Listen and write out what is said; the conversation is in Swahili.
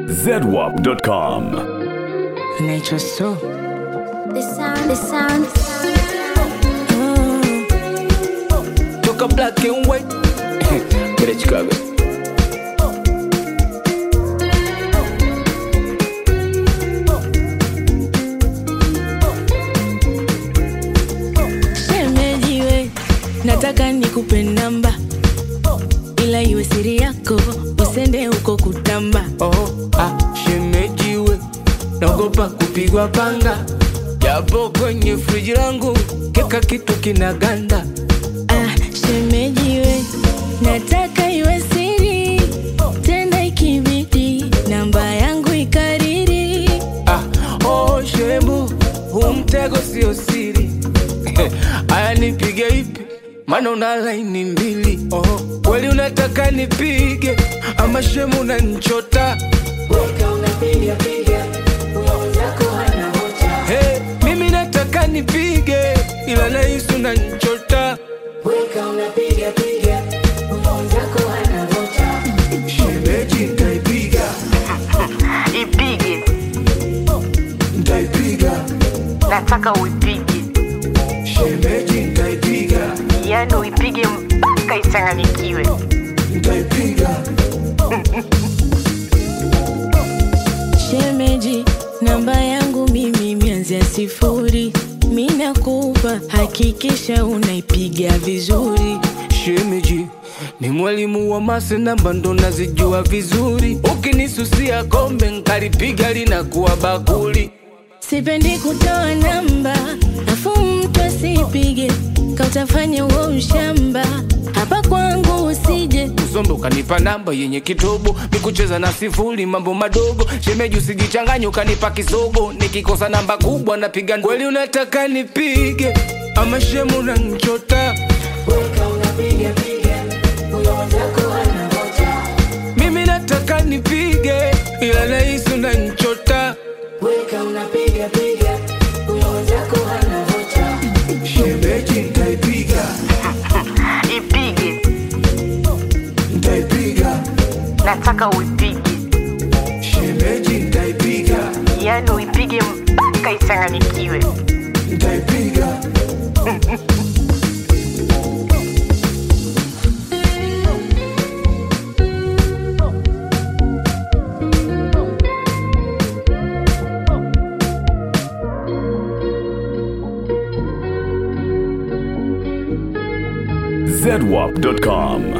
zedwap.com. Nature so. The sound, the sound. Toka black and white. Kule Chicago. Shemejiwe, nataka nikupe namba, ila iwe siri yako, usende huko kutamba. Oh, ah, shemejiwe. Naogopa kupigwa panga. Japo kwenye friji langu keka kitu kinaganda. Ah, shemejiwe, nataka iwe siri, tena ikibidi namba yangu ikariri. Ah, oh, shemu, huu mtego sio siri. Aya nipige ipi? Maana una laini mbili. Oh, kweli unataka nipige ama shemu unanichota? Hey, mimi nataka nipige ila nahisi unanichota. Shemeji nitaipiga, ipige nitaipiga, nataka uipige shemeji nitaipiga, yani uipige mpaka ichanganyikiwe nitaipiga. Shemeji, namba yangu mimi mianzia sifuri, mi nakupa, hakikisha unaipiga vizuri. Shemeji ni mwalimu wa mase, namba ndo nazijua vizuri. Ukinisusia kombe nkalipiga linakuwa bakuli. Sipendi kutoa namba, afu mtu asipige, kautafanya uo ushamba. Hapa kwangu usije, Usombe ukanipa namba yenye kitobo, mikucheza na sifuri, mambo madogo. Shemeji usijichanganye ukanipa kisogo, nikikosa namba kubwa napiga. Kweli unataka nipige ama shemu unanichota? Mimi nataka nipige ila nahisi unanichota. Shemeji nitaipiga, ipige nitaipiga, nataka uipige shemeji nitaipiga, yani uipige mpaka ichanganyikiwe nitaipiga. zedwap.com.